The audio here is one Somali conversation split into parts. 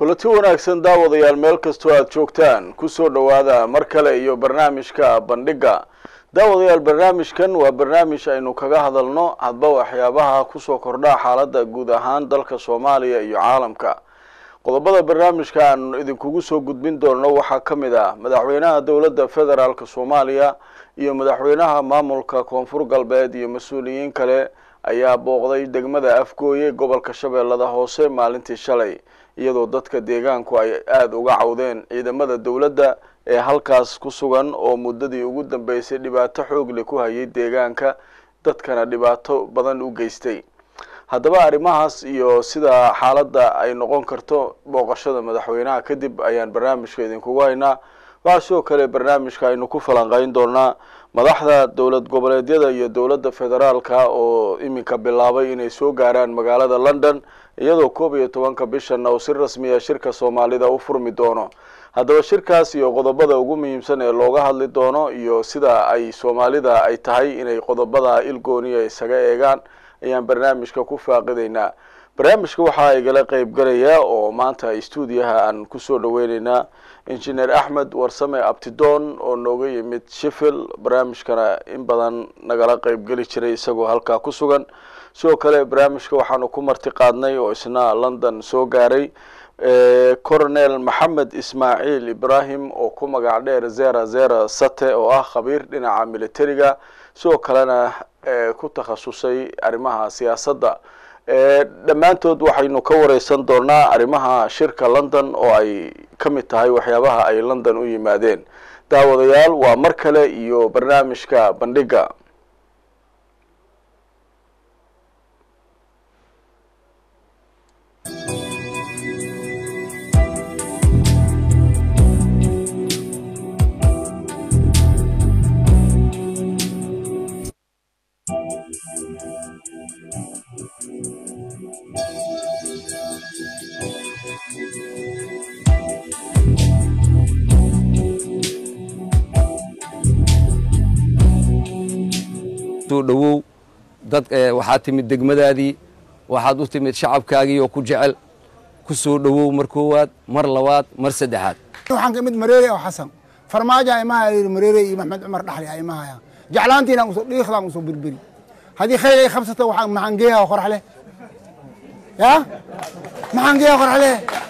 kulanti wanaagsan daawadayaal meel kastoo aada joogtaan kusoo dhowaada mar kale iyo barnaamijka bandhigga daawadayaal barnaamijkan waa barnaamij aynu kaga hadalno hadba waxyaabaha kusoo kordha xaaladda guud ahaan dalka soomaaliya iyo caalamka qodobada barnaamijka aan idinkugu soo gudbin doonno waxaa ka mid ah madaxweynaha dowladda federaalk soomaaliya iyo madaxweynaha maamulka koonfur galbeed iyo mas-uuliyiin kale ayaa booqday degmada afgooye gobolka shabeellada hoose maalintii shalay iyadoo dadka deegaanku ay aada uga cawdeen ciidamada dowladda ee halkaas ku sugan oo muddadii ugu dambeysay dhibaato xoogle ku hayay deegaanka dadkana dhibaato badan u geystay haddaba arrimahaas iyo sida xaaladda ay noqon karto booqashada madaxweynaha kadib ayaan barnaamijka idinkugu haynaa waxaa sidoo kale barnaamijka aynu ku falanqeyn doonaa madaxda dowlad goboleedyada iyo dowladda federaalka oo iminka bilaabay inay soo gaaraan magaalada london iyadoo koob iyo tobanka bishanna uu si rasmiya shirka soomaalida u furmi doono haddaba shirkaas iyo qodobada ugu muhiimsan ee looga hadli doono iyo sida ay soomaalida ay tahay inay qodobada ilgooniya isaga eegaan ayaan barnaamijka ku faaqideynaa barnaamijka waxaa igala qeyb galaya oo maanta stuudiyaha aan kusoo dhaweyneynaa injineer axmed warsame abtidoon oo nooga yimid sheffield barnaamijkana in badan nagala qeyb geli jiray isagoo halkaa ku sugan sidoo kale barnaamijka waxaanu ku marti qaadnay oo isna london soo gaaray coronel maxamed ismaaciil ibrahim oo ku magac dheer zera zera sate oo ah khabiir dhinaca militariga sidoo kalena ku takhasusay arrimaha siyaasadda dhammaantood waxaynu ka wareysan doonaa arrimaha shirka london oo ay ka mid tahay waxyaabaha ay london u yimaadeen daawadayaal waa mar kale iyo barnaamijka bandhigga dhowow dad waxaad timid degmadaadii waxaad u timid shacabkaagii oo ku jecel ku soo dhowow mar koowaad mar labaad mar saddexaad waxaan ka mid mareere oo xasan farmaajo imaha yidhi mareere iyo maxmed cumar dhaxli a imahaya jeclaantiina usoo dhiikhdaan usoo berberi haddii khayr ay qabsato waxaan maxaan geeyaha qoraxle ya maxaan geeyaha qoraxle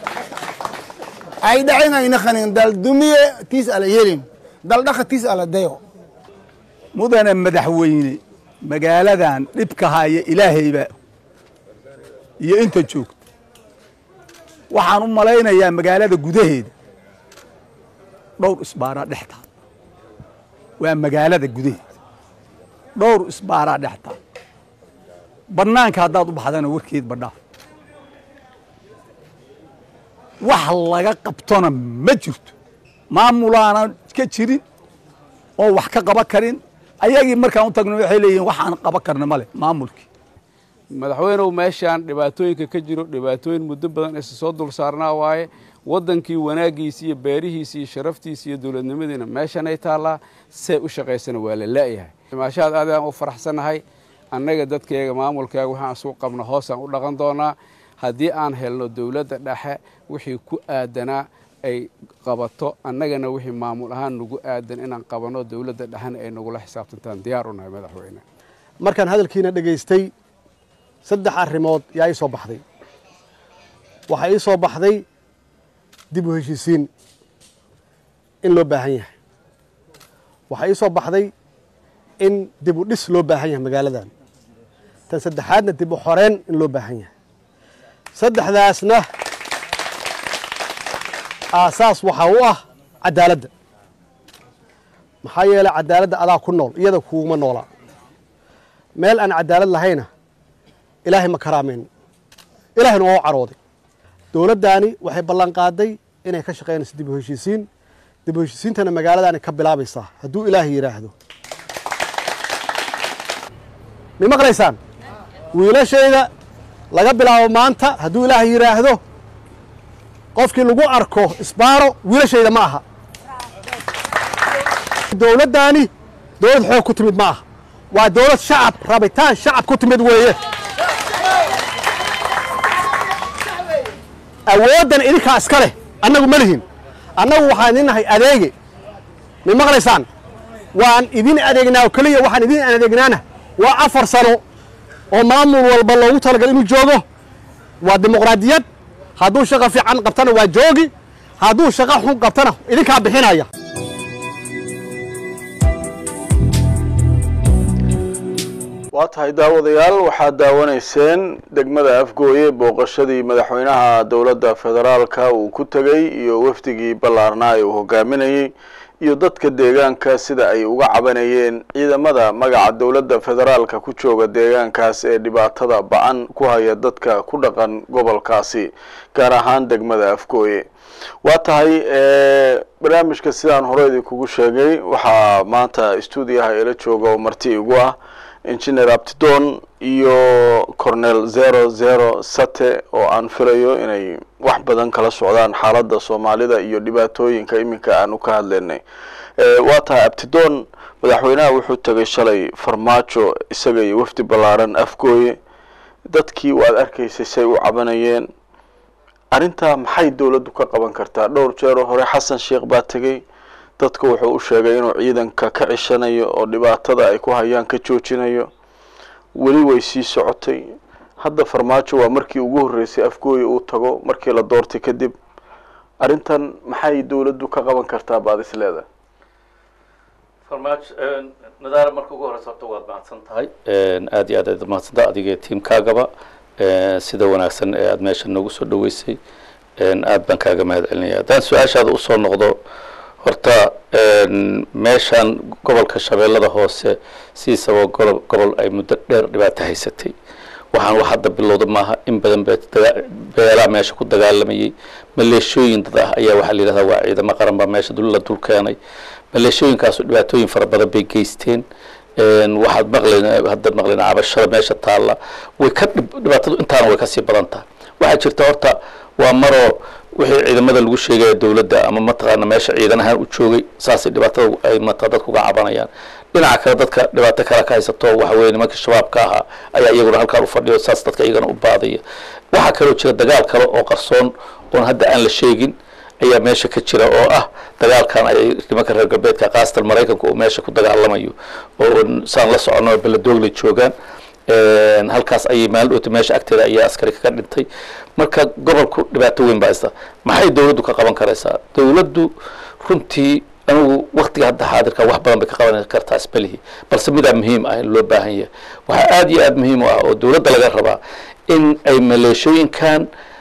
ay dhacin ayna qanin dal dumiye tiis ala yelin dal dhaqa tiis ala dayo mudane madaxweyne magaaladan dhibka haya ilaahayba iyo inta joogto waxaan u malaynayaa magaalada gudaheeda dhowr isbaaraa dhex taal waa magaalada gudaheeda dhowr isbaaraa dhex taal bannaanka haddaad u baxdana warkeed badhaaf wax laga qabtona ma jirto maamulaana ka jirin oo wax ka qaban karin ayagii markaan u tagno waxay leeyihin waxaan qaban karna male maamulkii madaxweynew meeshaan dhibaatooyinka ka jiro dhibaatooyin muddo badan isa soo dul saarnaa waaye waddankii wanaaggiisi iyo beerihiisi iyo sharaftiisi iyo dowladnimadiina meeshanay taallaa see u shaqaysana waa la la'yahay maashaad aad aan u faraxsannahay annaga dadkayga maamulkaaga waxaan isugu qabno hoosaan u dhaqan doonaa haddii aan helno dowladda dhexe wixii ku aadanaa ay qabato annagana wixii maamul ahaan nagu aadan inaan qabanno dowladda dhexena ay nagula xisaabtantaan diyaar u nahay madaxweyne markaan hadalkiina dhegaystay saddex arrimood yaa ii soo baxday waxaa ii soo baxday dib u heshiisiin in loo baahan yahay waxaa ii soo baxday in dib u dhis loo baahan yahay magaaladan tan saddexaadna dib u xoreyn in loo baahan yahay saddexdaasna aasaas waxaa u ah cadaaladda maxaa yeelay cadaaladda adaa ku nool iyada kuuguma noolaa meel aan cadaalad lahayna ilaahay ma karaamayn ilaahayna waa u carooday dowladdaani waxay ballan qaaday inay ka shaqaynayso dib u heshiisiin dib u heshiisiintana magaaladaani ka bilaabaysaa hadduu ilaahay yidhaahdo may maqlaysaan wiilashayda laga bilaabo maanta hadduu ilaahay yidhaahdo qofkii lagu arko isbaaro wiilashayda ma aha dowladdaani dowlad xoog ku timid ma aha waa dowlad shacab rabitaan shacab ku timid weeye awooddan idinkaa iska leh annagu ma lihin annagu waxaan idin nahay adeege may maqlaysaan waan idin adeegnaa oo keliya waxaan idin adeegnaana waa afar sano oo maamul walba loogu talagal inuu joogo waa dimuqraadiyad hadduu shaqo fiican qabtana waa joogi hadduu shaqo xun qabtana idinkaa bixinaya waa tahay daawadayaal waxaad daawanayseen degmada afgooye booqashadii madaxweynaha dowladda federaalka uu ku tegey iyo wafdigii ballaarnaa ee uu hogaaminayey iyo dadka deegaanka sida ay uga cabanayeen ciidamada magaca dowladda federaalka ku jooga deegaankaas ee dhibaatada ba-an ku haya dadka ku dhaqan gobolkaasi gaar ahaan degmada afgooye waa tahay barnaamijka sidaan hore idinkugu sheegay waxaa maanta stuudiyaha ila jooga oo marti igu ah engineer abtidon iyo cornel zero zero sate oo aan filayo inay wax badan kala socdaan xaaladda soomaalida iyo dhibaatooyinka iminka aan u ka hadlaynay waa tahay abtidon madaxweynaha wuxuu tegay shalay farmaajo isaga iyo wafdi ballaaran afgooye dadkii waad arkaysay say u cabanayeen arrintaa maxay dowladdu ka qaban kartaa dhowr jeeroo hore xasan sheekh baa tegey dadku wuxuu u sheegay inuu ciidanka ka cishanayo oo dhibaatada ay ku hayaan ka joojinayo weli way sii socotay hadda farmaajo waa markii ugu horreysay afgooye uu tago markii la doortay kadib arrintan maxay dowladdu ka qaban kartaa baad is leedahay farmaajo nadaara marka ugu horeysa horta waad mahadsan tahay aad iyo aad aad mahadsantaha adiga tiimkaagaba sida wanaagsan ee aada meesha noogu soo dhaweysay aad baan kaaga mahad celinaya haddaan su-aashaada usoo noqdo horta meeshan gobolka shabeellada hoose sidiisaba golo gobol ay muddo dheer dhibaato haysatay waxaan wax hadda bilowda maaha in badan beelaa meesha ku dagaalamayay maleeshooyin dad ah ayaa waxaa la yidhahdaa waa ciidamo qaran baa meesha la dul keenay maleeshooyinkaasu dhibaatooyin fara badan bay geysteen waxaad maqlen hadda maqlen cabashada meesha taalla way ka dhibaatadu intaana way kasii badan tahay waxaa jirta horta waa maroo wixii ciidamada lagu sheegaya dowladda ama mataqaana meesha ciidan ahaan u joogay saasay dhibaatada ay mata dadku uga cabanayaan dhinaca kale dadka dhibaato kale ka haysato waxa weye nimanka shabaabka ahaa ayaa iyaguna halkaan u fadhiyo saas dadka iyagana u baadaya waxaa kaloo jira dagaal kale oo qarsoon oon hadda aan la sheegin ayaa meesha ka jira oo ah dagaalkan ay nimanka reer galbeedka kaasatan maraykanka uu meesha ku dagaalamayo oo saan la socono beledoogley joogaan halkaas ayay maalin dhowta meesha agteeda ayaa askari kaga dhintay marka gobolku dhibaato weyn baa haysta maxay dowladdu ka qaban karaysaa dowladdu runtii anigu waktiga hadda xaadirka wax badan bay ka qaban kartaa isbelihi balse midaa muhiim ah in loo baahan yahay waxaa aada iyo aada muhiim u ah oo dowladda laga rabaa in ay maleeshooyinkan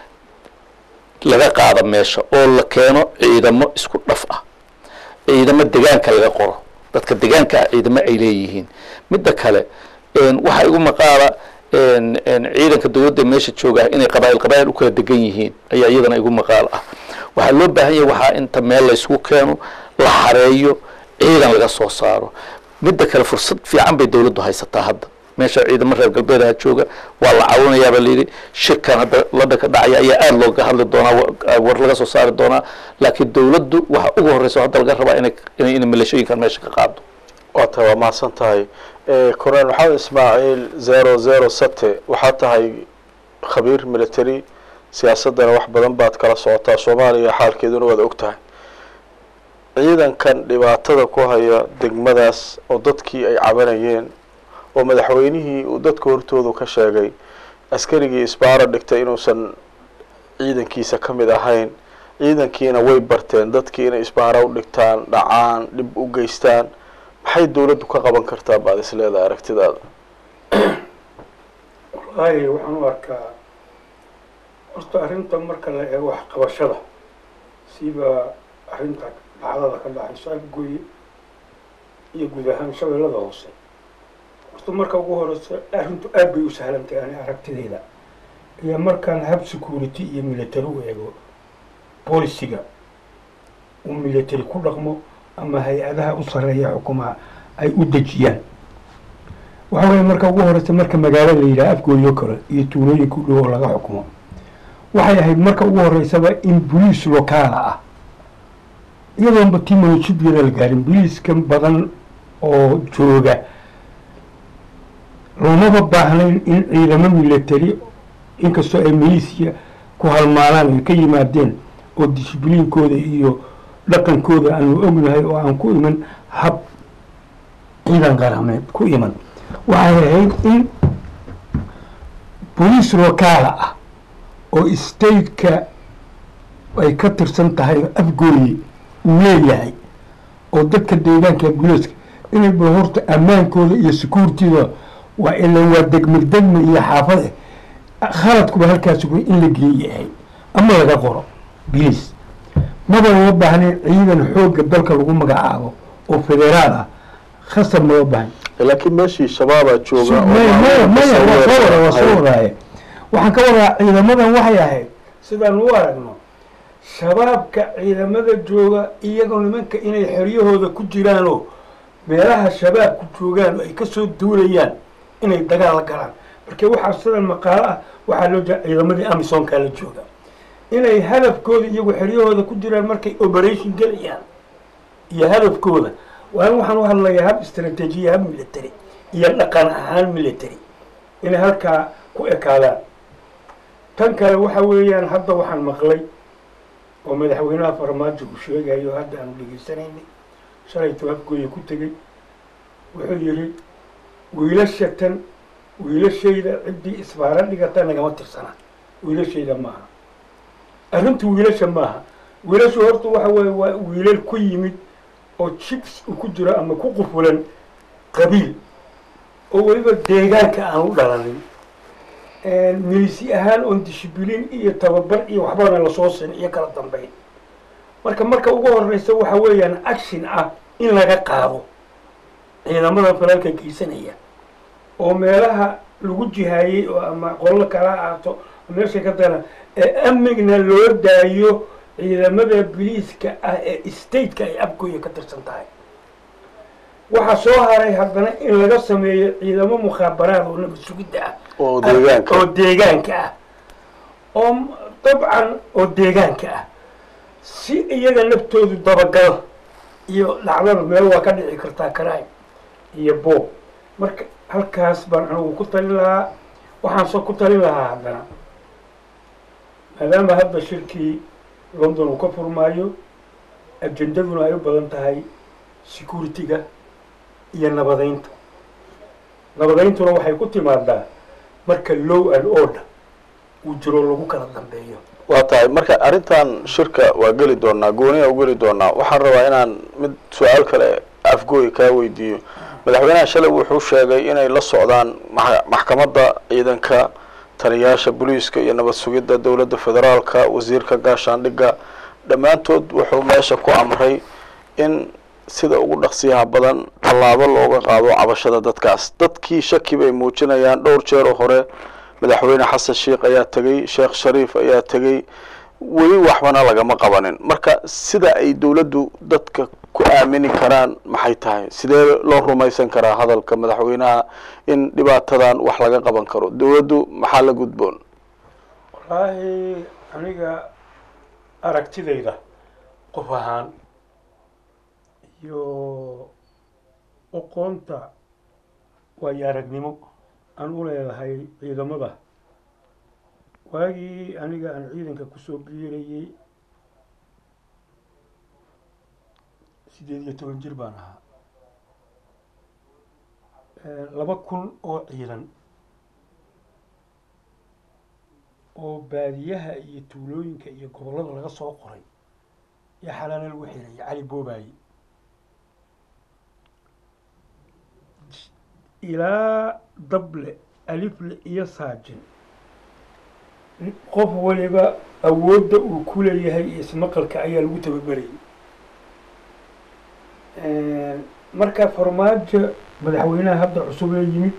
laga qaado meesha oo la keeno ciidamo isku dhaf ah ciidamo degaanka laga qoro dadka degaanka ah ciidamo ay leeyihiin midda kale waxaa igu maqaala ciidanka dowladda meesha jooga inay qabaa'il qabaa'il u kala degan yihiin ayaa iyadana igu maqaal ah waxaa loo baahan yahay waxaa inta meel la isugu keeno la xareeyo ciidan laga soo saaro midda kale fursad fiican bay dowladdu haysataa hadda meesha ciidamo reer galbeedaha jooga waa la caawinayaaba layidhi shirkan hadda ladha ka dhacaya ayaa aada looga hadli doonaa war laga soo saari doonaa laakiin dowladdu waxa ugu horreysa hadda laga rabaa inay inay inay maleeshooyinkan meesha ka qaado waa tahay waa mahadsan tahay cornel maxamed ismaaciil zero zero sate waxaa tahay khabiir military siyaasaddana wax badan baad kala socotaa soomaaliya xaalkeeduna waad og tahay ciidankan dhibaatada ku haya degmadaas oo dadkii ay cabanayeen oo madaxweynihii uu dadka hortoodu ka sheegay askarigii isbaaro dhigtay inuusan ciidankiisa ka mid ahayn ciidankiina way barteen dadkii inay isbaaro u dhigtaan dhacaan dhib u geystaan maxay dowladdu ka qaban kartaa baad is leedahay aragtidaada wallaahi waxaan u arkaa horta arrinta marka la eego waxqabashada siiba arrinta dhacdada ka dhacayso afgooye iyo guud ahaan shabeellada hoose horta marka ugu horeysa arrintu aad bay u sahlantahay ani aragtidayda iyo markaan hab security iyo military u eego bolisiga uu military ku dhaqmo ama hay-adaha u sarreeya xukumaha ay u dejiyaan waxa weeye marka ugu horeysa marka magaalo la yidhaha afgooyo kale iyo tuulooyinka u dhow oo laga xukumo waxay ahayd marka ugu horeysaba in boliis lokaala ah iyadoonba tii mansubyada la gaarin boliiskan badan oo jooga loomaba baahnayn in ciidamo military inkastoo ay milisia ku halmaanaan ay ka yimaadeen oo dishibliinkooda iyo dhaqankooda aanu ognahay oo aan ku iman hab ciidan qarameed ku iman waxay ahayd in boliis lokaala ah oo stateka ay ka tirsan tahay afgooye uu leeyahay oo dadka deegaanka buliiska inay ba horta ammaankooda iyo securitida waa ilan waa degmeg degme iyo xaafade khaladkuba halkaas ugu in la geeyahay ama laga qoro biliis maba loo baahnayn ciidan xoogga dalka lagu magacaabo oo federaal ah khasab maba baahn laakiin meeshii shabaabaa jooga oo maya maya maya waa soo wada waa soo Hay. wadaaye waxaan ka wadaa ciidamadan waxay ahayd sidaan u aragno shabaabka ciidamada jooga iyagoo nimanka inay xeryahooda ku jiraanoo meelaha shabaabku joogaan oo ay ka soo duulayaan inay dagaal la galaan marka waxaa sidan maqaalo ah waxaa loo jeeda ciidamadii amisonkaa la jooga inay hadafkooda iyagu xeryahooda ku jiraan markay operation gelayaan iyo hadafkooda waa in waxaan u hadlayaa hab istaraatiijiya hab military iyo dhaqan ahaan military inay halkaa ku ekaadaan tan kale waxa weeyaan hadda waxaan maqlay oo madaxweynaha farmaajo uu sheegayo hadda aanu dhegaysanaynay shalaytuu afgooya ku tegey wuxuu yidhi wiilasha tan wiilashayda ciddii isbaara dhigata nagama tirsana wiilashayda maaha arrintu wiilasha maaha wiilashu horta waxa weeye waa wiilal ku yimid oo jibs uu ku jiro ama ku qufulan qabiil oo weliba deegaanka aan u dhalanin milisi ahaan oon dishibiliin iyo tababar iyo waxbana lasoo sin iyo kala dambeyn marka marka ugu horeysa waxa weeyaan action ah in laga qaado ciidamada falalka geysanaya oo meelaha lagu jihaayey oo ama qollo kala ahaato meesha ka dana ee amnigna loo daayo ciidamada biliiska ah ee stateka ay afgooya ka tirsan tahay waxaa soo haray haddana in laga sameeyo ciidamo mukhaabaraad oo nabad sugidda ah oo deegaanka oo deegaanka ah oo m- dabcan oo deegaanka ah si iyaga naftoodu dabagal iyo dhacdada meel waa ka dhici kartaa crime iyo boob marka halkaas baan anigu ku talin lahaa waxaan soo ku talin lahaa haddana maadaama hadda shirkii london uu ka furmaayo ajendaduna ay u badan tahay security-ga iyo nabadeynta nabadeyntuna waxay ku timaadaa marka low and order uu jiro lagu kala dambeeyo waa tahay marka arrintan shirka waa geli doonaa gooniya u geli doonaa waxaan rabaa inaan mid su-aal kale afgooy kaa weydiiyo madaxweynaha shalay wuxuu sheegay inay la socdaan ma- maxkamadda ciidanka taliyaasha booliiska iyo nabad sugidda dowladda federaalka wasiirka gaashaandhigga dhammaantood wuxuu meesha ku amray in sida ugu dhaqsiyaha badan tallaabo looga qaado cabashada dadkaas dadkii shaki bay muujinayaan dhowr jeer oo hore madaxweyne xasan sheikh ayaa tegey sheekh shariif ayaa tegey weli waxbana lagama qabanin marka sida ay dowladdu dadka ku aamini karaan maxay tahay sidee loo rumaysan karaa hadalka madaxweynaha in dhibaatadan wax laga qaban karo dowladdu maxaa la gudboon wallaahi aniga aragtidayda qof ahaan iyo aqoonta waayo aragnimo aan u leedahay ciidamada waagii aniga aan ciidanka kusoo biirayey sideed iyo toban jir baan ahaa laba kun oo ciidan oo baadiyaha iyo tuulooyinka iyo gobollada laga soo qoray yaa xalaalo lagu xiray cali boobaaye ilaa dable alifle iyo saajin qof waliba awoodda uu ku leeyahay iyo ismaqalka ayaa lagu tababarayay marka farmaajo madaxweynaha hadda cusub ee yimid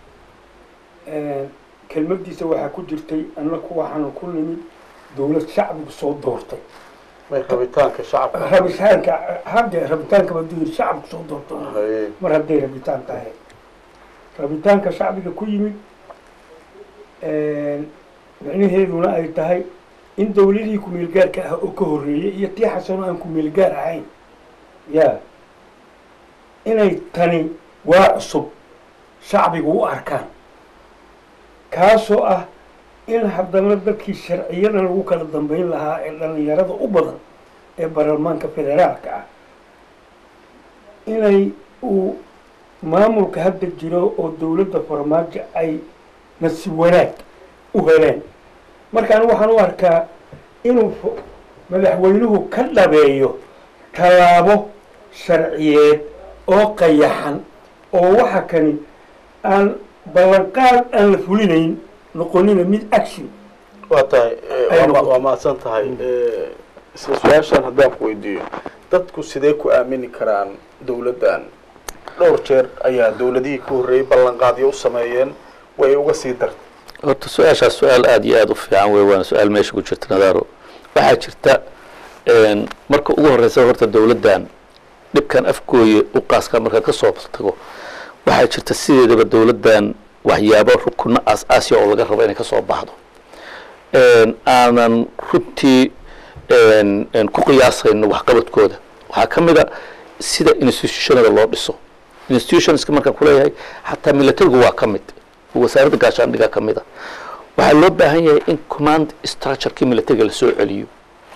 kelmadiisa waxaa ku jirtay annaku waxaanu ku nimid dowlad shacbigu soo doortay rabitaanka shacabka rabitaanka hadde rabitaanka baduu shacabku soo doorto mar hadday rabitaan tahay rabitaanka shacbiga ku yimid micnaheeduna ay tahay in dowladihii ku-meelgaarka ah oo ka horreeyey iyo tii xasano aan ku-meelgaar ahayn ya inay tani waa cusub shacbigu u arkaan kaasoo ah in haddana dadkii sharciyada lagu kala dambeyn lahaa ee dhallinyarada u badan ee baarlamaanka federaalka ah inay uu maamulka hadda jiro oo dowladda farmaajo ay nasiib wanaag u heleen markaan waxaan u arkaa inuu f- madaxweynuhu ka dhabeeyo tallaabo sharciyeed oo qayaxan oo waxa kani aan ballanqaad aan la fulinayn noqonina mid action waa tahay eh, Ay waa ma- noqoto. waa mahadsan tahay Eh, isla su-aashan haddaan ku weydiiyo dadku sidee ku aamini karaan dowladdan dhowr jeer ayaa dowladihii ka horreeyey ballanqaadyo u sameeyeen way uga sii dartay horta su-aashaas su-aal aada iyo aada u fiican wey waana su-aal meesha ku jirta nadaaro waxaa jirta een, marka ugu horeysa horta dowladdan dhibkan afgooye u qaaskaa markaad ka soo tago waxaa jirta sideedaba dowladdan waxyaabo rukuno aas-aasiya oo laga rabo inay ka soo baxdo een, aanan runtii een, een, ku qiyaasayno waxqabadkooda waxaa ka mid a sida institutionada loo dhiso institutionska markaan kuleeyahay xataa militarigu waa ka mid wasaaradda gaashaandhiga ka mid a waxaa loo baahan yahay in command structurekii militariga lasoo celiyo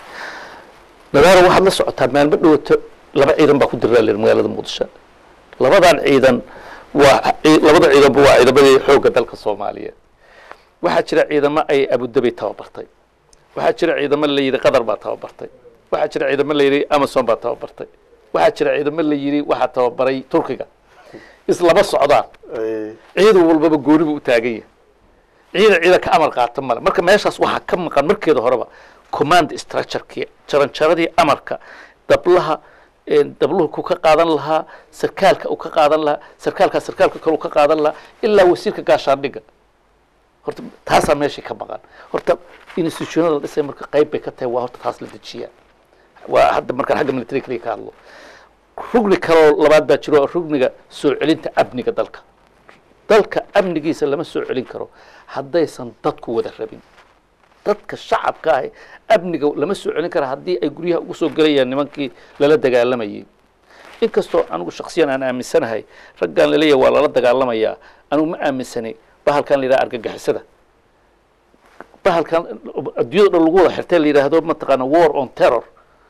nadaaro waxaad la socotaa maalmo dhowata laba ciidan baa ku diraa lir magaalada muqdisho labadan ciidan waa ci- labada ciidanba waa ciidamadii xoogga dalka soomaaliyeed waxaa jira ciidamo ay abudabi tababartay waxaa jira ciidamo la yidhi qatar baa tababartay waxaa jira ciidamo la yidhi amazon baa tababartay waxaa jira ciidamo la yidhi waxaa tababaray turkiga islama socdaan ciidan walbaba gooni buu u taagan yahay ciidan ciidan ka amar qaata male marka meeshaas waxaa ka maqan markeeda horeba command structurekii jaranjaradii amarka dablaha een, dabluhu ku ka qaadan lahaa sarkaalka uu ka qaadan lahaa sarkaalkaa sarkaalka kale uu ka qaadan lahaa ilaa wasiirka gaashaandhiga horta taasaa meeshii ka maqan horta institutionada la dhisay marka qayb bay ka tahay waa horta taas la dejiyaa waa hadda markaan xagga military kaliya ka hadlo rugni kaloo labaad baa jiro oo rugniga soo celinta amniga dalka dalka amnigiisa lama soo celin karo haddaysan dadku wada rabin dadka shacabka ahi amniga lama soo celin kara haddii ay guryaha ugu soo gelayaan nimankii lala dagaalamayay inkastoo anigu shaksiyan aan aaminsanahay raggan laleeyahay waa lala dagaalamayaa anigu ma aaminsanay bahalkan la yidhaha argagixisada bahalkan adduunyada dhan lagu wada xirtay la yidhaahdo mataqaana war on terror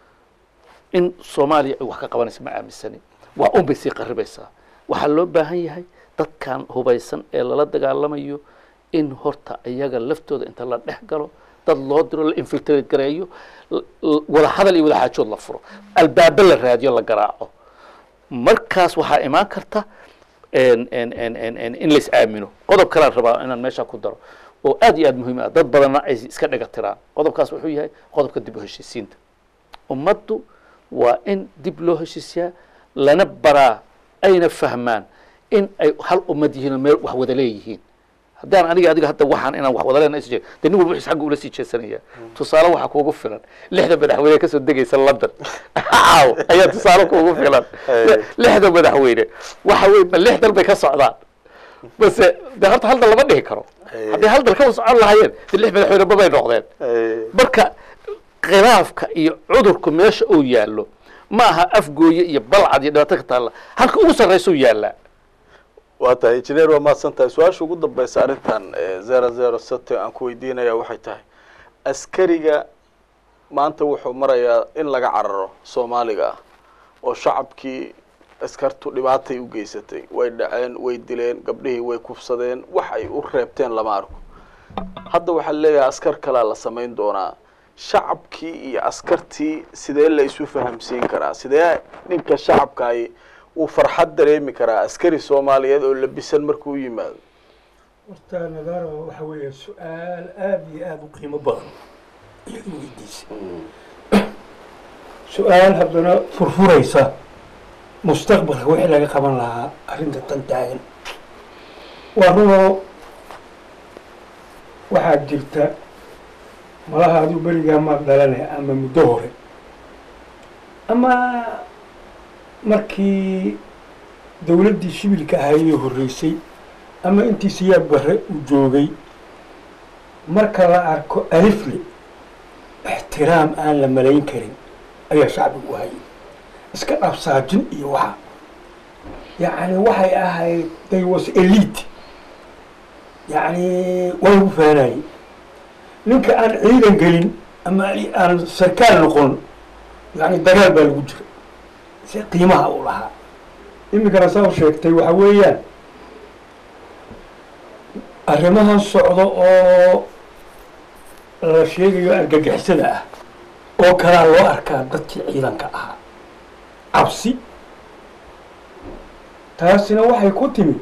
in soomaaliya ay wax ka qabanaysa ma aaminsanin waa un bay sii qaribaysaa waxaa loo baahan yahay dadkan hubaysan ee lala dagaalamayo in horta iyaga laftooda inta la dhex galo dad loo diro la infiltrate gareeyo l- l- wada hadal iyo wada xaajood la furo albaabo la raadiyo la garaaco markaas waxaa imaan karta en- en- en- en- en- in lais aamino qodob kalaan rabaa inaan meesha ku daro oo aad iyo aad muhiim ah dad badanna ay iska dhega tiraan qodobkaas wuxuu yahay qodobka dib u heshiisiinta ummaddu waa in dib loo heshiisiyaa lana baraa ayna fahmaan in ay hal ummad yihiin oo meel wax wada leeyihiin haddaan aniga adiga hadda waxaan inaan wax wada leena is jee dee nin walba wixis xagga ula sii jeesanaya tusaale waxaa kuugu filan lixda madaxweyne kasoo degaysa london caaw ayaa tusaale kuugu filan Hey. lixda madaxweyne waxa weye ma lix dal bay ka socdaan base de horta hal dal lama dhihi karo Hey. haddii hal dal ka socon lahaayeen de lix madaxweyne babay noqdeen marka khilaafka iyo cudurku meesha uu yaallo ma aha afgooye iyo balcad iyo dhibaato ka taalla halka ugu sarraysuu yaallaa waa tahay injineer waa mahadsan tahay su-aasha ugu dambeysa arrintan zero zero sate aan ku weydiinaya waxay tahay askariga maanta wuxuu marayaa in laga cararo soomaaliga ah oo shacabkii askartu dhibaatay u geysatay way dhaceen way dileen gabdhihii way kufsadeen wax ay u reebteen lama arko hadda waxaa leeyahay askar kalaa la samayn doonaa shacabkii iyo askartii sidee la isu fahamsiin karaa sidee ninka shacabkaay uu farxad dareemi karaa askari soomaaliyeed oo labisan markuu yimaado horta nadaaro waxa weeye su-aal aada iyo aada u qiimo badan ayaad u weydiisay su-aal haddana furfuraysa mustaqbalka wixii laga qaban lahaa arrinta tan taagan waa runoo waxaa jirta malaha adigu berigaa maad dhalane ama muddo hore ama markii dawladdii shibilka ahaydee horreysay ama intii siyaab barre uu joogay marka la arko alifle ixtiraam aan la malayn karin ayaa shacbigu hayay iska dhabsaajin iyo waxa yacni waxay ahayd they was elite yacni waa lagu faanayay ninka aan ciidan gelin ama aan sarkaal noqon yani dagaal baa lagu jira si qiimaha uu lahaa iminkana saa u sheegtay waxa weeyaan arrimahan socdo oo la sheegayo argagixisada ah oo kalaa loo arkaa dadkii ciidanka ahaa cabsi taasina waxay ku timid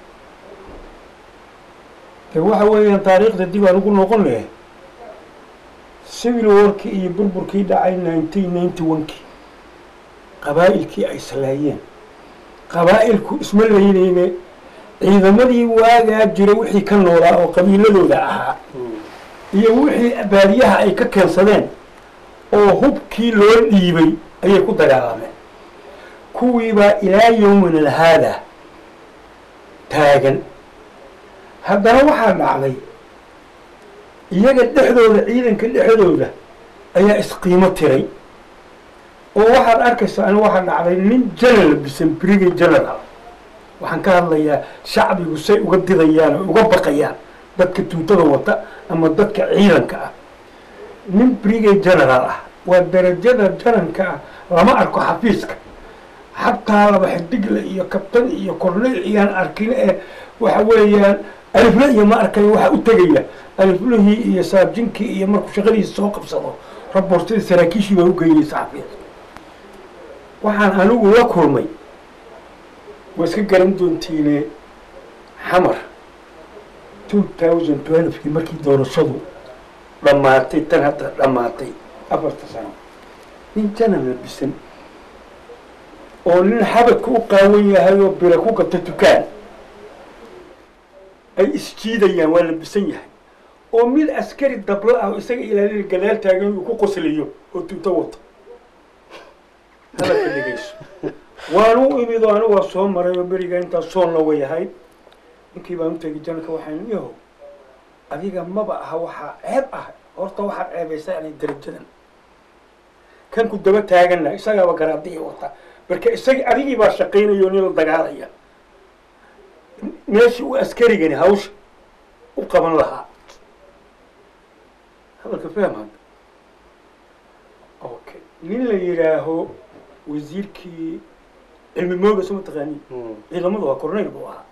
de waxa weeyaan taariikhda dib aan ugu noqon lahay civil warkii iyo burburkii dhacay nineteen ninety one-kii qabaa'ilkii ay salaayeen qabaa'ilku isma laynayne ciidamadii waagaa jiray wixii ka noolaa oo qabiiladooda ahaa iyo wixii baadiyaha ay ka keensadeen oo hubkii loo dhiibay ayay ku dagaalameen kuwiibaa ilaa yowmina haada taagan haddana waxaa dhacday iyaga dhexdooda ciidanka dhexdooda ayaa isqiimo tiray oo waxaad arkaysaa ani waxaa dhacday nin general bisan brigay general waxaan ka hadlayaa shacbigu say uga didayaan oo uga baqayaan dadka tuutada wata ama dadka ciidanka ah nin brigay general ah waa darajada jananka ah lama arko xafiiska xataa laba xidigle iyo kabtan iyo corneyl iyaan arkin ee waxa weeyaan alifle iyo ma arkayo waxaa u tegaya aliflihii iyo saabjinkii iyo markuu shaqadiisa soo qabsado raboortadii saraakiishii baa u geynaysa xafiis waxaan anigu la kulmay waa iska garan doontiine xamar two thousand twelvekii markii doorashadu dhammaatay tan hadda dhammaatay afarta sano nin janala bisan oo nin xabadka u qaawan yahay oo bira ku gata dukaan ay isjiidayaan waa la bisan yahay oo mid askari dablo ah oo isaga ilaalina gadaal taagan uu ku qoslayo oo tuuto wato hadalka dhegeyso waanu imid oo anigu waa soo maray oo beriga intaas soonna way ahayd ninkii baan u tegay janalka waxaan yahow adiga maba aha waxaa ceeb ah horta waxaad ceebaysaa inay darajadan kan ku daba taagana isagaaba garaadiya wata marka isagi adigii baa shaqaynaya oo nin la dagaalaya meeshii uu askarigani hawsha u qaban lahaa hadalka fahmad okay nin la yidhaaho wasiirkii cilmi mooga soo mataqaani ciidamadu waa corneyl buu ahaa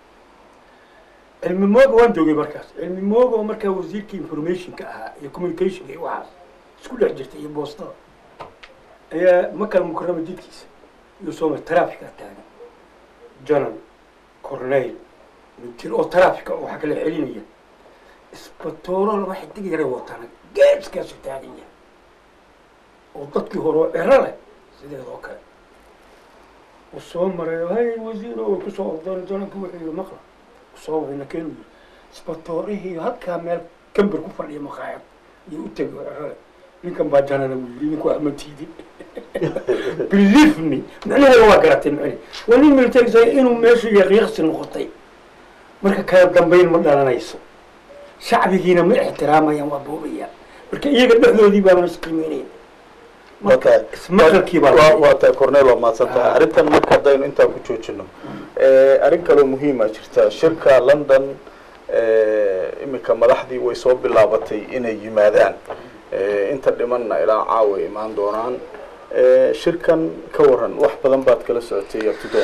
cilmi mooga waan joogay markaas cilmi mooga oo markaa wasiirkii informationka ahaa iyo communicationka iyo waxaas isku dhex jirtay iyo boostada ayaa makal mukarama jidkiisa iyo soo mar traffica taagan journal corneyl mijir oo traffica oo waxa kala celinaya isbatooro laba xidig yara watana geeskaasu taagan yahay oo dadkii hore oo cero leh sideed oo kale uu soo maray hay wasiiro way kusoo ordeen jananka wuxuu yidhi maqla kusoo wadayna keenu yidhi isbatoorihii halkaa meel gambar ku fadhiya maqaayad iyo u tegay oo cero leh ninkan baa janana buu yidhi ninku ama tiidin believe me macnaheeda waa garatay macni waa nin military say inuu meeshu yaqiiqsi noqotay marka kala dambayn ma dhalanayso shacbigiina ma ixtiraamayaan waa boobayaan marka iyaga dhexdoodii baaban isqiimeynayn marka ismaqalkii baa waa waa tahay cornel waa mahadsan tahay arrintan marka haddaynu intaa ku joojino arrin kaloo muhiima jirta shirka london iminka madaxdii way soo bilaabatay inay yimaadaan inta dhimanna ilaa caawa imaan doonaan shirkan ka waran wax badan baad kala socotay abtidoon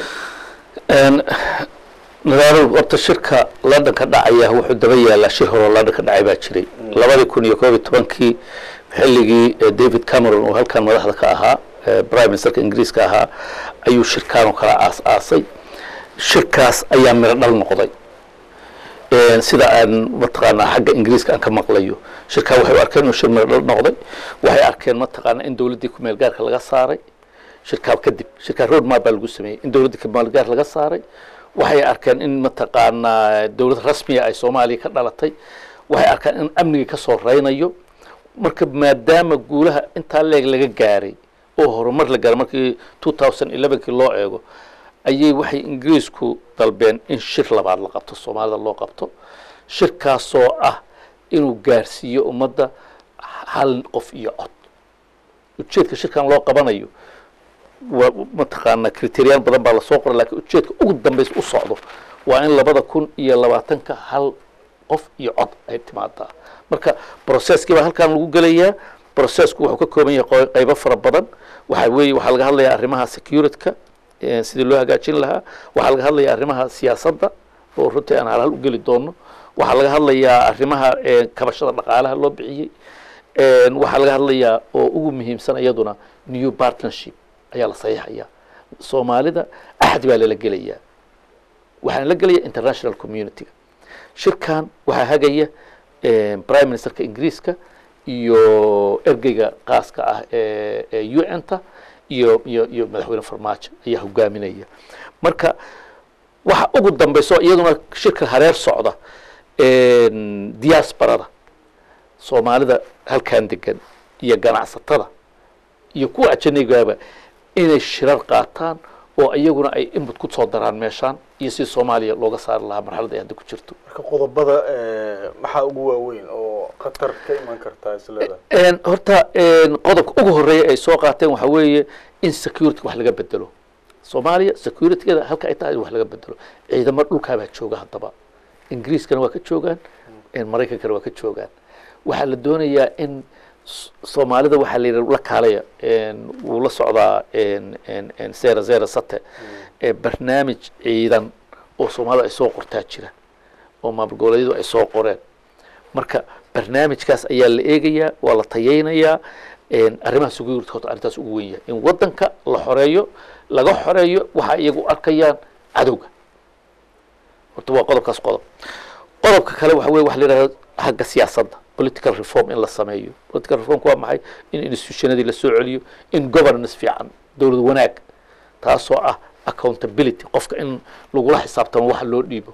nadaaro horta shirka london ka dhacaya wuxuu daba yaalaa shir horoo london ka dhacay baa jiray labadii kun iyo koob iyo tobankii xilligii david cameron oo halkan madaxda ka ahaa prime ministerka ingiriiska ahaa ayuu shirkaan oo kala aas aasay shirkaas ayaa miro dhal noqday sida aan mataqaanaa xagga ingiriiska aan ka maqlayo shirkaa waxay u arkeen inuu shir miro dhal noqday waxay arkeen mataqaanaa in dowladdii kumeel gaarka laga saaray shirkaa kadib shirkaa road map baa lagu sameeyey in dowladdii kumeel gaar laga saaray waxay arkeen in mataqaanaa dowlad rasmiya ay soomaaliya ka dhalatay waxay arkeen in amnigii ka soo reynayo marka maadaama guulaha intaa leeg laga gaaray oo horumar la gaaray markii two thousand elevenkii loo eego ayay waxay ingiriisku dalbeen in shir labaad la qabto soomaalida loo qabto shirkaasoo ah inuu gaarsiiyo ummadda hal qof iyo cod ujeedka shirkan loo qabanayo waa mataqaanaa kriteriyaan badan baa lasoo qoray lakiin ujeedka ugu dambaysa u socdo waa in labada kun iyo labaatanka hal qof iyo cod ay timaadaa marka processkii baa halkan lagu gelayaa processku wuxuu ka kooban yahay qo- qaybo fara badan waxa weeye waxaa laga hadlayaa arrimaha securityka eh, sidii loo hagaajin lahaa waxaa laga hadlayaa arrimaha siyaasadda oo runtii aan halhal u geli doono waxaa laga hadlayaa arrimaha eh, kabashada dhaqaalaha loo bixiyey Een, waxaa laga hadlayaa oo ugu muhiimsan iyaduna new partnership ayaa la saxiixayaa soomaalida axad baa lala gelayaa waxaana la gelaya international community shirkan waxaa hagaya eh, prime ministerka ingiriiska iyo ergeyga qaaska ah ee ee un-ta iyo iyo iyo madaxweyne farmaajo ayaa hogaaminaya marka waxa ugu dambeyso iyaduna shirka hareer socda een, diasporada soomaalida halkan degan iyo ganacsatada iyo kuwa ajanaygaba inay shirar qaataan oo iyaguna ay input ku soo daraan meeshaan iyo si soomaaliya looga saari lahaa marxaladda ay hadda ku jirto marka qodobada eh, maxaa ugu waaweyn oo khatar ka iman kartaa isleedahay Een, horta een, qodobka ugu horeeya ay soo qaateen waxaa weeye in security wax laga bedelo soomaaliya securitygeeda halka ay tahay in wax laga bedelo ciidamo dhulkaabaa jooga haddaba ingiriiskana waa ka joogaan een, maraykankana waa ka joogaan waxaa la doonayaa in S- soomaalida waxaa la yidhi la kaalaya een, wuu la socdaa een, een, een, zera zera sate ee barnaamij ciidan oo soomaalida ay soo qortaa jira oo maamul goboleedyadu ay soo qoreen marka barnaamijkaas ayaa la eegayaa waa la tayeynayaa een, arrimaha security horta arrintaas ugu weyn yahay in waddanka la xoreeyo laga xoreeyo waxa iyagu arkayaan cadowga horta waa qodobkaas qodob qodobka kale waxa weye waxa la yidhahda xagga siyaasadda political reform in la sameeyo political reformku waa maxay in institutionadii la soo celiyo in governance fiican dowlad wanaag taasoo ah accountability qofka in lagula xisaabtamo waxa loo dhiibo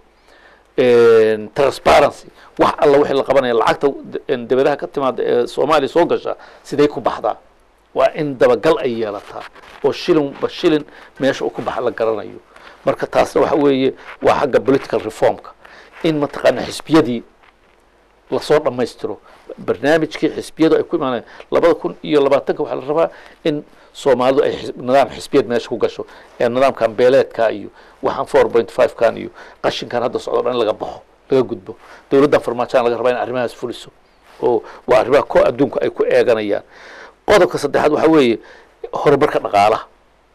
een, transparency wax alla wixii la qabanaya lacagta een, debadaha ka timaada ee soomaaliya soo gasha siday ku baxdaa waa in dabagal ay yeelataa oo shilinba shilin meesha uu ku baxa la garanayo marka taasna waxa weeye waa xagga political reformka in mataqaana xisbiyadii lasoo dhammaystiro barnaamijkii xisbiyadu ay ku imaanayaan labada kun iyo labaatanka waxaa la rabaa in soomaalidu ay xis- nidaam xisbiyad meesha ku gasho ee nidaamkan beeleedka iyo waxaan four point five kan iyo qashinkan hadda socdo dhan in laga baxo laga gudbo dowladdan farmaajaan laga rabaa in arrimahaas fuliso oo waa arrimaha ko adduunku ay ku eeganayaan qodobka saddexaad waxaa weeye horumarka dhaqaalaha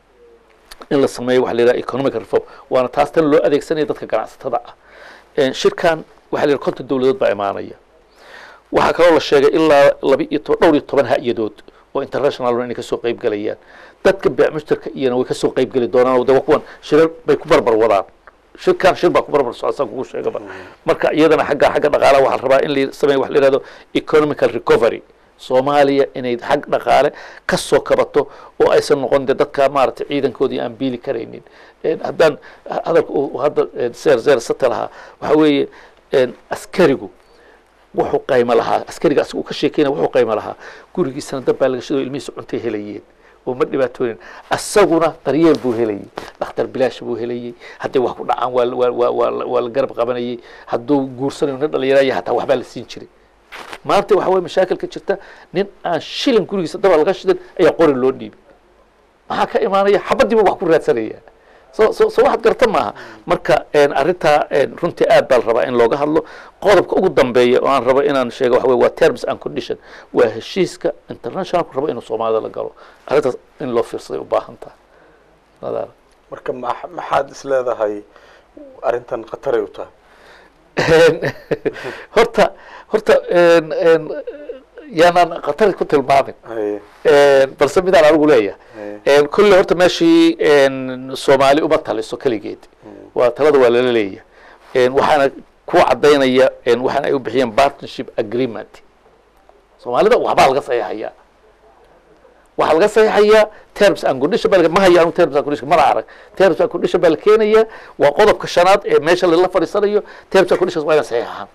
in la sameeyo waxa la yidhaha economic reform waana taas tan loo adeegsanaya dadka ganacsatada ah Een, shirkan waxaa la yidhaha konton dowladood baa imaanaya waxaa kaloo la sheegay ilaa laba iyo toban dhowr iyo toban ha-yadood oo international inay kasoo qayb galayaan dadka beec mushtarka iyana way kasoo qayb geli doonaan oo de waa kuwan shirar bay ku barbar wadaan shirkan shir baa ku barbar socda saan kugu sheegaba marka iyadana xagga xagga dhaqaalaha waxaa la rabaa in la sameeyo wax la yihahdo economical recovery soomaaliya inay xag dhaqaale ka soo kabato oo aysan noqon de dadka maaragtay ciidankoodii aan biili karaynin Een, haddaan hadalka uu hadda een, zeer zeer sate lahaa waxaa weeye een, askarigu wuxuu qaymo lahaa askariga asiga uu ka sheekeynaya wuxuu qaymo lahaa gurigiisana dab baa laga shidoo ilmihiisa cuntay helayeen oo ma dhibaatoonin asaguna daryeel buu helayay dhakhtar bilaash buu helayay hadday wax ku dhacaan waa waa waa waa la- waa la garab qabanayay hadduu guursanayo nin dhalinyaraya hataa waxbaa la siin jiray maanta waxa weye mashaakil ka jirta nin aan shilin gurigiisa dabaa laga shidan ayaa qori loo dhiibay maxaa ka imaanaya xabadiiba wax ku raadsanaya so so so waxaad garta maaha marka een, arrintaa een, runtii aad baa la rabaa in looga hadlo qodobka ugu dambeeya oo aan rabo inaan sheego waxa weye waa terms and condition waa heshiiska internationalku rabo inuu soomaalida la galo arrintaas in loo fiirsaday u baahan tahay nadaara marka ma- maxaad isleedahay arrintan khataray u tahay Een, horta horta een, een, yaanaan khatar ku tilmaamin Haye, Een, balse midaan anigu leeyahay haye. Een, kolle horta meeshii een, soomaali uma taliso keligeed waa talada waa lala leeyahay Een, waxaana ku cadaynaya een, waxaana ay u bixiyeen partnership agreement soomaalida waxbaa laga saxiixayaa waxaa laga saxiixayaa terms and condition baa laga- ma hayo anigu terms and condition mana arag terms and condition baa la keenayaa waa qodobka shanaad ee meesha lala fadhiisanayo terms and conditions waa inay saxiixaan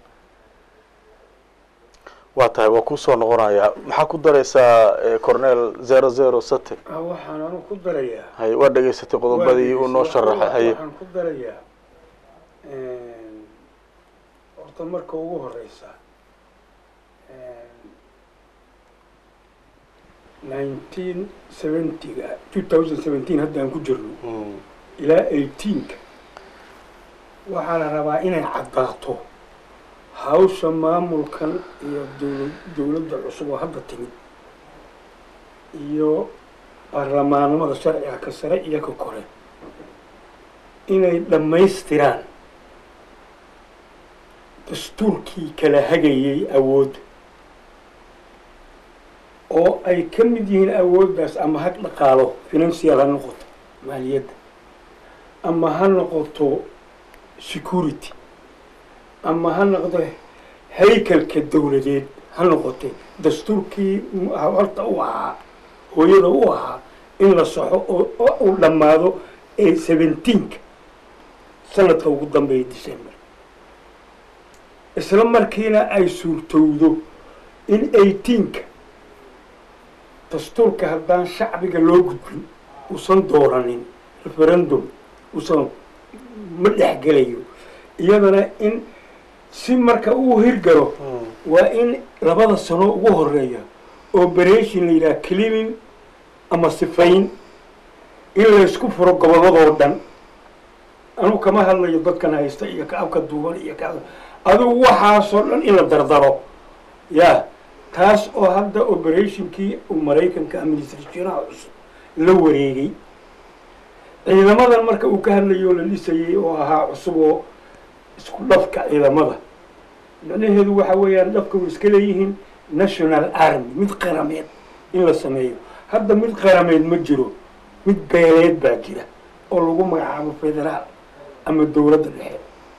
waa tahay waa kusoo noqonayaa maxaa ku daraysaa eh, cornel zero zero sate Ah, waxaan anu ku darayaa haye waa dhegaysatay qodobadii uu noo sharaxay haye waxaan ku darayaa horta marka ugu horeysa nineteen seventyga two thousand seventeen hadda aan ku jirno Mm, ilaa eighteenka waxaa la rabaa inay caddaato hawsha maamulkan iyo dowla dowladda cusub oo hadda timid iyo baarlamaanimada sharciga ka sare iyo ka kore inay dhammaystiraan dastuurkii kala hagayay awoodda oo ay ka mid yihiin awooddaas ama ha dhaqaalo financial ha noqoto maaliyadda ama ha noqoto security ama ha noqdo haykalka dowladeed ha noqotay dastuurkii horta u ahaa hooyada u ahaa in la saxo oo oo uu dhammaado ee seventeenka sanadka ugu dambeeya december isla markiina ay suurtowdo in eighteenka dastuurka haddaan shacbiga loo gudbin uusan dooranin referendum uusan ma dhexgelayo iyadana in si marka uu hirgalo waa in labada sano ugu horeeya operation la yidhaha cleaning ama sifayn in laysku furo gobolladoo dhan anugu kama hadlayo dadkan haysta iyo ka abka duuban iyo ka adigu waxaasoo dhan in la dardaro ya taas oo hadda operationkii uu maraykanka administrationaha cusub la wareegay ciidamadan marka uu ka hadlayo oo la dhisayay oo ahaa cusub oo isku dhafka ciidamada macnaheedu waxa weeyaan dhafka way iska leeyihiin national army mid qarameed in la sameeyo hadda mid qarameed ma jiro mid beeleed baa jira oo lagu magacaabo federaal ama dowladda dhexe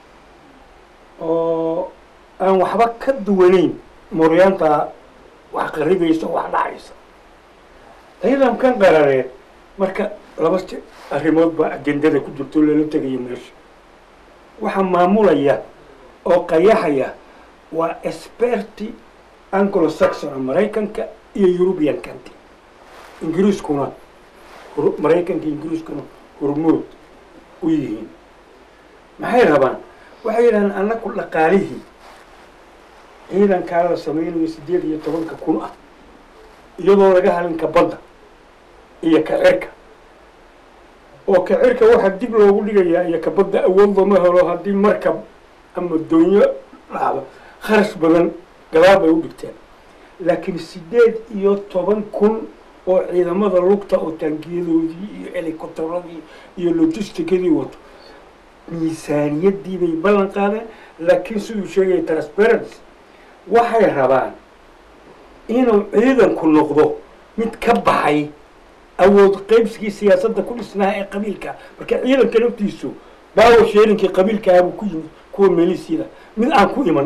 oo aan waxba ka duwanayn mooryaanta wax qaribeysa wax dhacaysa ciidankan qarareed marka laba arrimood baa ajendada ku jirto lala tegayo meesha waxaa maamulaya oo qayaxaya waa experti anglo saxon maraykanka iyo european country ingiriiskuna maraykanka ingiriiskuna hormood u yihiin maxay rabaan waxay yidhahdeen annaku dhaqaalihii ciidankaa la samaynayo siddeed iyo tobanka kun ah iyadoo laga halinka badda iyo kacirka oo kacirka waxaa dib loogu dhigayaa iyo kabadda awood looma helo haddii markab ama doonyo dhacdo kharash badan gadaal bay u dhigteen laakiin siddeed iyo toban kun oo ciidamada lugta oo taangiyadoodii iyo helicopteradii iyo logisticadii wato miisaaniyaddii bay ballan qaadeen laakiin siduu sheegaya transparency waxay rabaan inuu ciidanku noqdo mid ka baxay awood qaybsigii siyaasadda ku dhisnaha ee qabiilka marka ciidanka laftiisu baawo sheerinkii qabiilkaabuu ku yimid kuwa meelisiida mid aan ku iman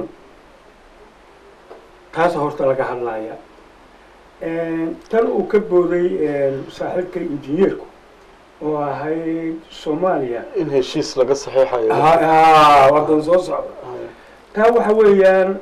taasa horta laga hadlaya tan uu ka booday saaxiibka injineerku oo ahayd soomaaliya in heshiis laga saxiixayo wadan soo socda taa waxa weeyaan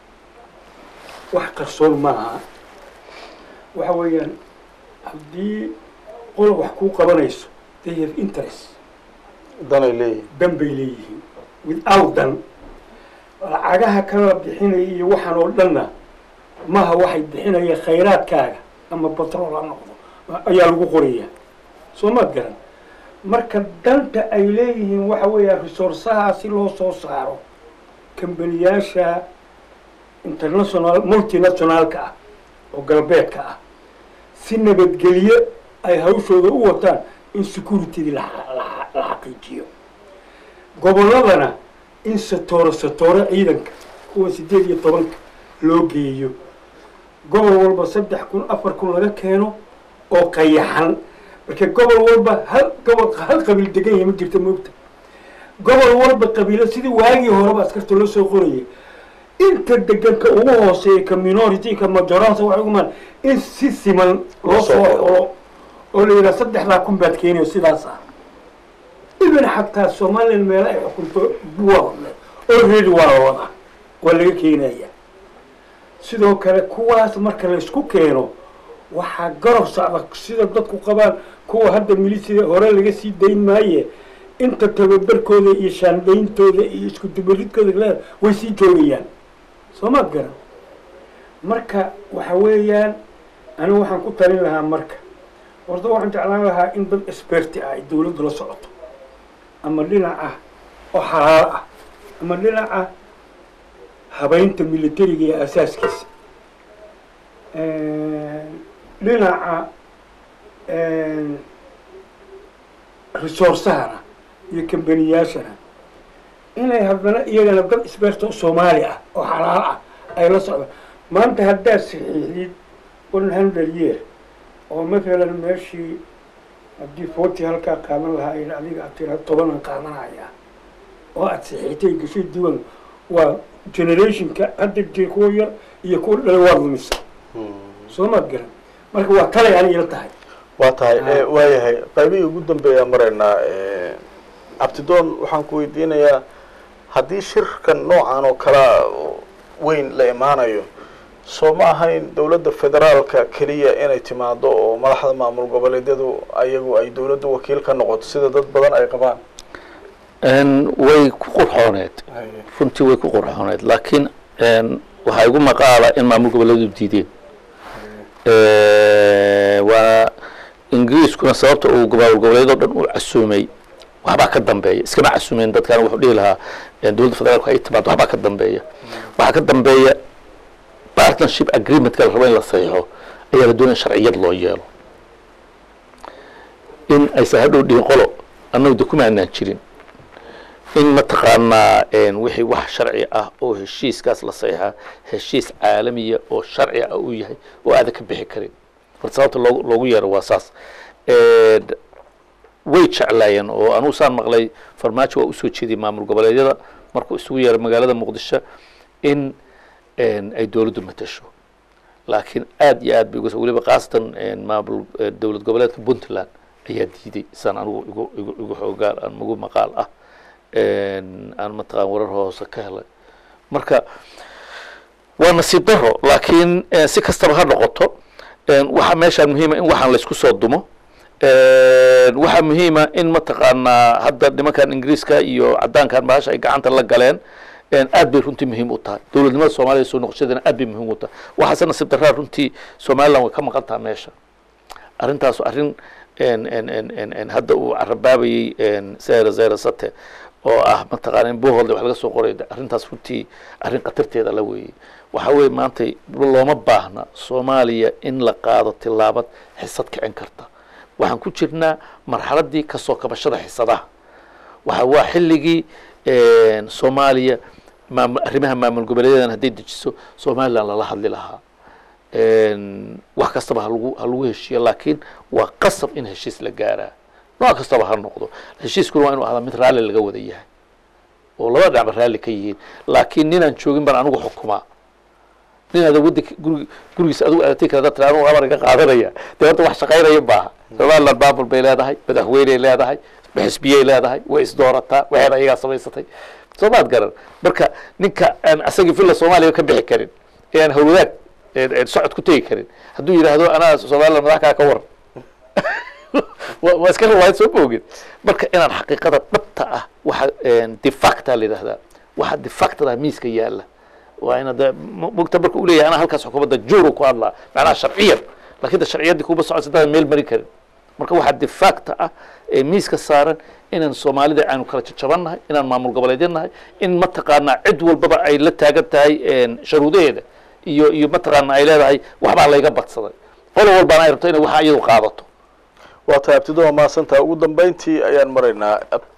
wax qarsoon maaha waxa weeyaan haddii qola wax kuu qabanayso they have interest danay leeyihin dan bay leeyihiin without dan lacagaha kala bixinaya iyo waxaan oo dhanna maha waxay bixinaya khayraadkaaga ama batrool ha noqdo ayaa lagu qoraya soo maad garan marka danta ay leeyihiin waxa weeyaan resourcaha si loo soo saaro kambaniyaasha international multinationalka ah oo galbeedka ah si nabadgelyo ay hawshooda u wataan in securitydii la la xaqiijiyo gobolladana in satooro satooro ciidanka kuwa siddeed iyo tobanka loo geeyo gobol walba saddex kun afar kun laga keeno oo qayaxan marka gobol walba hal gobol hal qabiil degan yahay ma jirta moogta gobol walba qabiilo sidii waagii horeba askarta loo soo qorayay inta deganka ugu hooseeya ka minority ka majoranta waxay ugu maan in si siman loo soo xolo oo la yidhaha saddexdaa kun baad keenayo sidaas ah ibn xataa somalilan meelo ay xukunto buwadle already waa la wadaa waa laga keenaya sidoo kale kuwaas marka laysku keeno waxaa garab socda sida dadku qabaan kuwa hadda milisida hore laga sii dayn maaye inta tababarkooda iyo shaandayntooda iyo isku dubaridkooda le way sii joogayaan soo maad garan marka waxa weeyaan anigu waxaan ku talin lahaa marka horta waxaan jeclaan lahaa in dad experti ah ay dawladdu la socoto ama dhinac ah oo xalaal ah ama dhinac ah habaynta militariga iyo asaaskiisa dhinaca resourcahana iyo kambaniyaashana inay haddana iyagana dad isbeerta oo soomaali ah oo xalaal ah ay la socdaan maanta haddaad saxiixdid one hundred year oo mathalan meeshii haddii forty halkaa qaadan lahaa in adiga aad tira tobanan qaadanaya oo aad saxiixtay gashay diwan waa generationka hadda jir kuwa yar iyo kuwa dhalay waa lumisa soo maad garan marka waa talay ani ila tahay waa tahay waayahay qaybihii ugu dambeeyaa maraynaa abtidoon waxaan ku weydiinayaa haddii shirkan noocan oo kalea weyn la imaanayo soo ma ahayn dowladda federaalka keliya inay timaado oo madaxda maamul goboleedyadu ayagu ay dowladda wakiil ka noqoto sida dad badan ay qabaan way ku qurxooneed runtii way ku qurxooneed laakiin waxaa igu maqaala in maamul goboleedu diideen waa ingiriiskuna sababta uu maamul goboleedo dhan u casuumay waxbaa ka dambeeya iskama casuumeen dadkan wuxuu dhihi lahaa dowladda federaalku ay timaado waxbaa ka dambeeya waxaa ka dambeeya partnership agreementka la rabo in la saxiixo ayaa la doonaya sharciyad loo yeelo in aysan hadhow dhihin qolo annagu de kuma aanaan jirin in mataqaanaa wixii wax sharci ah oo heshiiskaas la saxiixaa heshiis caalamiya oo sharci ah uu yahay oo aadan ka bixi karin marka sababta loogu loogu yeero waa saas way jeclaayeen oo anugu saan maqlay farmaajo waa usoo jeediyey maamul goboleedyada markuu isugu yeeray magaalada muqdisho in ay dowladdu matasho laakiin aad iyo aad bay uga weliba khaasatan maamul dowlad goboleedka puntland ayaa diiday saan anigu igu igu igu xoogaal aan igu maqaal ah aan mataqaan warar hoose ka helay marka waa nasiib daro laakiin si kastaba ha noqoto waxaa meeshaan muhiima in waxaan laysku soo dumo waxaa muhiima in mataqaanaa hadda nimankan ingiriiska iyo caddaankan bahasha ay gacanta la galeen aad bay runtii muhiim u tahay dowladnimada soomaliya soo noqoshadeena aad bay muhiim u tahay waxaase nasiib daraa runtii somaliland way ka maqan taha meesha arrintaasu arrin hadda uu carabaabayey zera zera sate oo ah mataqaana in boholde wax laga soo qoray arrintaas runtii arrin khatarteeda la weeyey waxaa weeye maanta looma baahna soomaaliya in la qaado tilaabad xisad kicin karta waxaan ku jirnaa marxaladdii kasoo kabashada xisadaha waxa waa xilligii soomaaliya maam arrimaha maamul goboleedadan hadday dejiso somaliland lala hadli lahaa wax kastaba halagu ha lagu heshiiyo laakiin waa qasab in heshiis la gaaraa nooc kastaba ha noqdo heshiiskuna waa inu ahdaa mid raalli laga wada yahay oo laba dhinacba raalli ka yihiin laakiin ninaan joogin baan anigu xukumaa nin ada wadanka gurig gurigiisa adigu adatay kara dad tira anigu amar iga qaadanaya dee horta wax shaqaynaya maaha somaliland maamul bay leedahay madaxweyney leedahay xisbiyey leedahay way isdoorataa waxeeda ayagaa samaysatay soo maad garan marka ninka aan asagii villa soomaaliya ka bixi karin ee aan hawlwadaag socod ku tegi karin hadduu yidhaahdo anaa somaliland madax kaa ka waran waa iska riwaayad soo moogin marka inaan xaqiiqada dhabta ah waxa defacta la yidhahdaa waxa defactada miiska yaala waa ina de mogta marka uu leeyahay anaa halkaas xukuumadda juuru ku hadlaa macnaha sharciyan lakin de sharciyaddii kuma socon sadaan meel mari karin marka waxaa defacta ah ee miiska saaran inaan soomaalida aanu kala jajabannahay inaan maamul goboleedyannahay in mataqaanaa cid walbaba ay la taagan tahay sharuudaheeda iyo iyo mataqaana ay leedahay waxbaa layga badsaday qolo walbaana ay rabto inay waxa iyadu qaadato waa tahay abtidoa maasantaa ugu dambeyntii ayaan maraynaa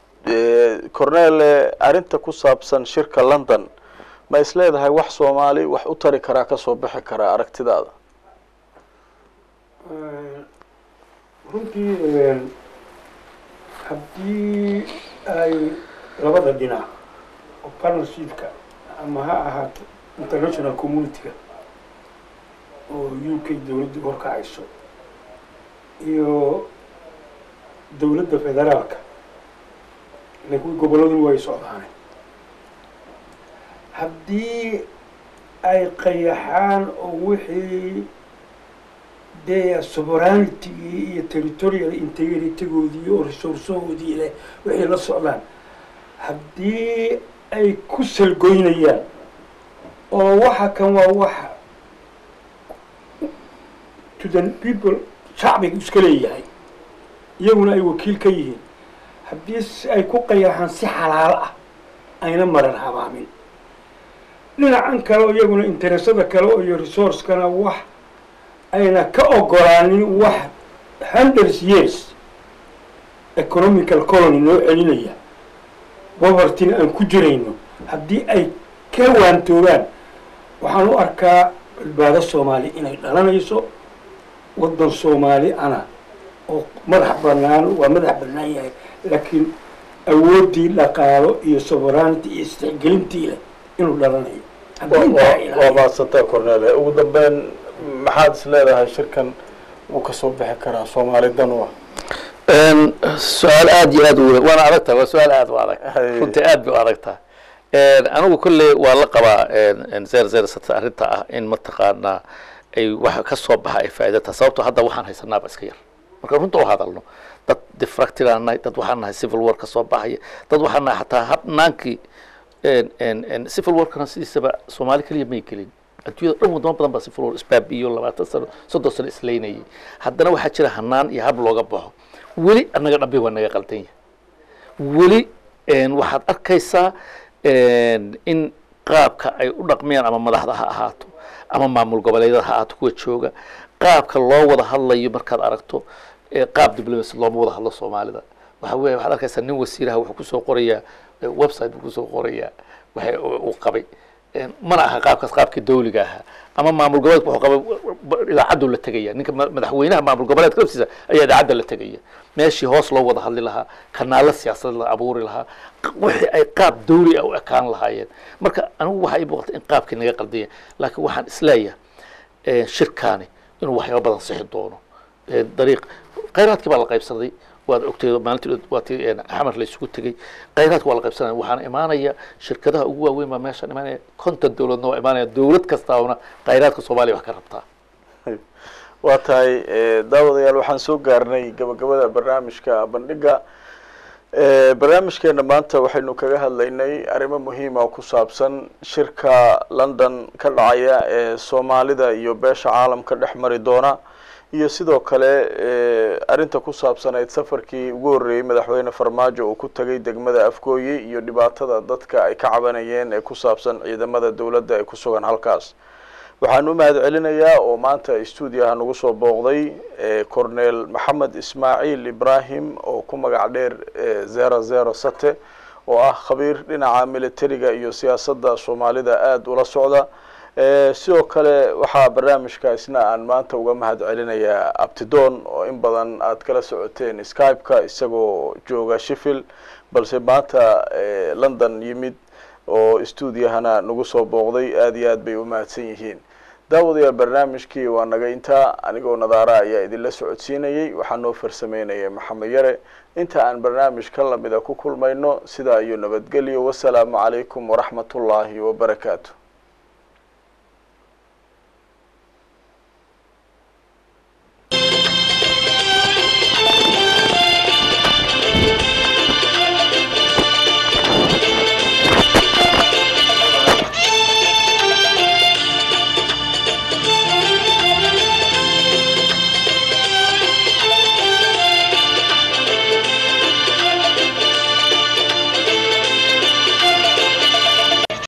cornele arrinta ku saabsan shirka london ma is leedahay wax soomaali wax u tari karaa kasoo bixi karaa aragtidaada runtii haddii ay labada dhinac oo partnershipka ama ha ahaato international community-ga oo u k dowladda horkacayso iyo dowladda federaalka laakiin gobolladuna way socdaane haddii ay qayaxaan oo wixii dee sovereignitygii iyo territorial integritygoodii oo resourcehoodii leh wixii la socdaan haddii ay ku salgoynayaan oo waxa kan waa waxa to the people shacbiga iska leeyahay iyaguna ay wakiil ka yihiin haddii ay ku qayaxaan si xalaalo ah ayna maran habaamin dhinacan kale oo iyaguna interesada kale oo iyo resourcekana wax ayna ka ogolaanin wax hundreds years economical colony noo celinaya povertyna aan ku jirayno haddii ay ka waantoobaan waxaan u arkaa badbaado soomaali inay dhalanayso waddan soomaali ana oo madax banaan waa madax bannaan yahay laakiin awooddii dhaqaalo iyo sovereignty iyo istixgelintii leh inuu dhalanayo haddii intaa waa ilaaliyo. maadsantaa cornele ugu dambeyn maxaad is leedahay shirkan wuu kasoo bixi karaa soomaali dan u ah Een, su-aal aad iyo aad u weyn waana adag tahay waa su-aal aad u adag Hay. runtii aad bay u adag tahay Een, anigu kolley waa la qabaa een, een, zeer zeer sata arrinta ah in mataqaanaa ay waxa ka soo baxa ay faa'iido tahay sababtoo hadda waxaan haysanaaba iska yar marka runta u hadalno dad diffracted aan nahay dad waxaan nahay civil war ka soo baxaya dad waxaan nahay xataa habnaankii een, een, een, civil warkana sidiisaba soomaali keliya may gelin adduunyada dhan wadamo badan baa civil war isbaabiyo labaatan sano soddon sano islaynayay haddana waxaa jira hanaan iyo hab looga baxo weli annaga dhambi waa naga qaldan yahay weli een, waxaad arkaysaa een, in qaabka ay u dhaqmayaan ama madaxda ha ahaato ama maamul goboleedyada ha ahaato kuwa jooga qaabka loo wada hadlayo markaad aragto ee qaab diblomacy looma wada hadlo soomaalida waxa weeye waxaad arkaysaa nin wasiiraha wuxuu kusoo qorayaa eh, website buu kusoo qorayaa waxa uu qabay Een, mana aha qaabkaas qaabkii dawliga ahaa ama maamul goboleedka wuxuu qabay idaacaddu la tegaya ninka ma- madaxweynaha maamul goboleedka laftiisa ayaa idaacadda la tegaya meeshii hoos loo wada hadli lahaa kanaalo siyaasadeed la abuuri lahaa q- wixii ay qaab dawli ah u ekaan lahaayeen marka anigu waxaa ii muuqata in qaabkii naga qaldanya laakiin waxaan isleeyahay eh, shirkaani inuu waxyaaba badan sixi doono Eh, dariiq khayraadkii baa la qaybsaday waad ogtay maalintii waa tii een, xamar la isugu tegey khayraadka waa la qaybsanaya waxaana imaanaya shirkadaha ugu waaweyn baa meeshaan imaanaya konton dowladna waa imaanaya dowlad kastaana khayraadka soomaaliya wax ka rabtaa waa tahay eh, daawadayaal waxaan soo gaarnay gabagabada barnaamijka bandhiga Eh, barnaamijkeena maanta waxaynu kaga hadlaynay arrimo muhiima oo ku saabsan shirka london ka dhacaya ee soomaalida iyo beesha caalamka dhex mari doona iyo sidoo kale eh, arrinta ku saabsanayd safarkii ugu horreeyey madaxweyne farmaajo uu ku tegay degmada afgooye iyo dhibaatada dadka ay ka cabanayeen ee ku saabsan ciidamada dowladda ee ku sugan halkaas waxaan u mahad celinayaa oo maanta stuudiyaha nagu soo booqday eh, cornel maxamed ismaaciil ibrahim oo ku magac dheer eh, zero zero sate oo ah khabiir dhinaca militariga iyo siyaasadda soomaalida aada ula socda Eh, sidoo kale waxaa barnaamijka isna aan maanta uga mahad celinayaa abtidoon oo in badan aad kala socoteen skype-ka isagoo jooga sheffield balse maanta eh, london yimid oo stuudiyahana nagu soo booqday aada iyo aad bay u mahadsan yihiin daawadayaal barnaamijkii waa naga intaa anigoo nadaara ayaa idinla socodsiinayay waxaa noo farsameynaya maxamed yare inta aan barnaamij ka lamida ku kulmayno sidaa iyo nabadgelyo wasalaamu calaykum waraxmatullaahi wabarakaatu